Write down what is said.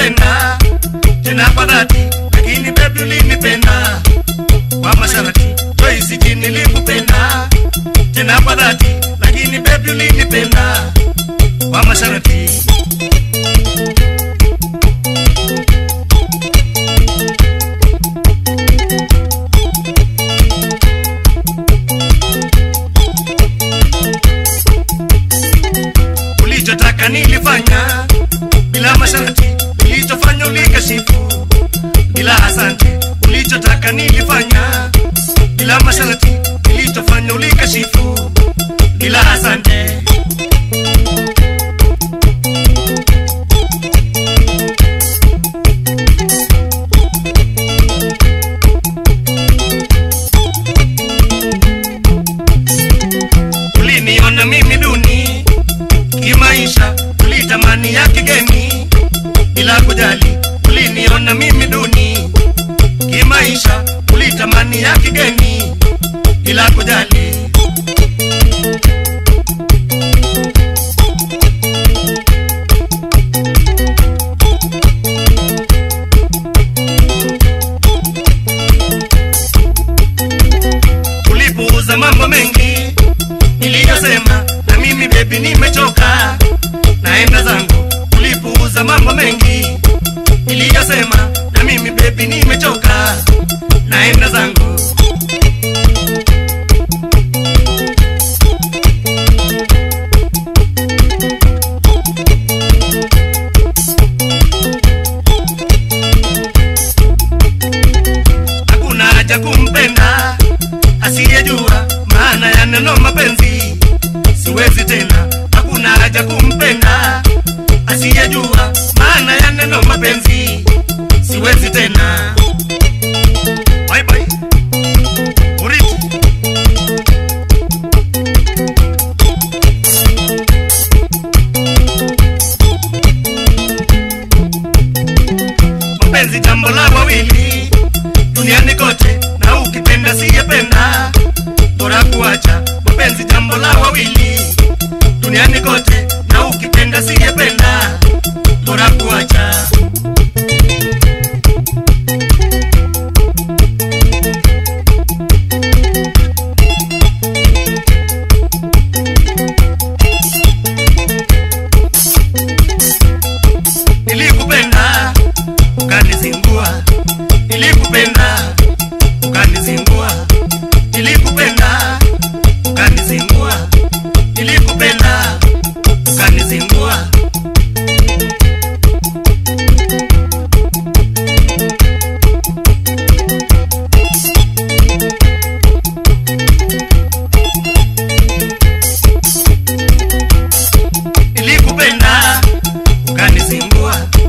nilikupenda tena kwa dhati, lakini baby ulinipenda kwa masharti. Joyce nilikupenda tena kwa dhati, lakini baby ulinipenda kwa masharti. ulichotaka nilifanya bila masharti, ulichofanya ulikashifu bila asante. Ulichotaka nilifanya bila masharti, ulichofanya ulikashifu bila asante. Uliniona mimi duni kimaisha, ulitamani ya kigeni bila kujali. Uliniona mimi duni kimaisha, ulitamani ya kigeni bila kujali. Ulipuuza mambo mengi niliyosema, na mimi bebi nimechoka, naenda zangu. Ulipuuza mambo mengi niliyosema, na mimi bebi nimechoka, naenda zangu. Hakuna haja kumpenda asiyejua maana ya neno mapenzi, siwezi tena. Hakuna haja kumpenda asiyejua maana ya neno mapenzi, siwezi tena. Bye bye. Uriti. Mapenzi jambo la wawili duniani kote, na ukipenda siyependa bora kuacha. Mapenzi jambo la wawili duniani kote, na ukipenda siyependa bora kuacha. Nilikupenda ukanizingua, nilikupenda ukanizingua, nilikupenda ukanizingua, nilikupenda ukanizingua. Nilikupenda ukanizingua,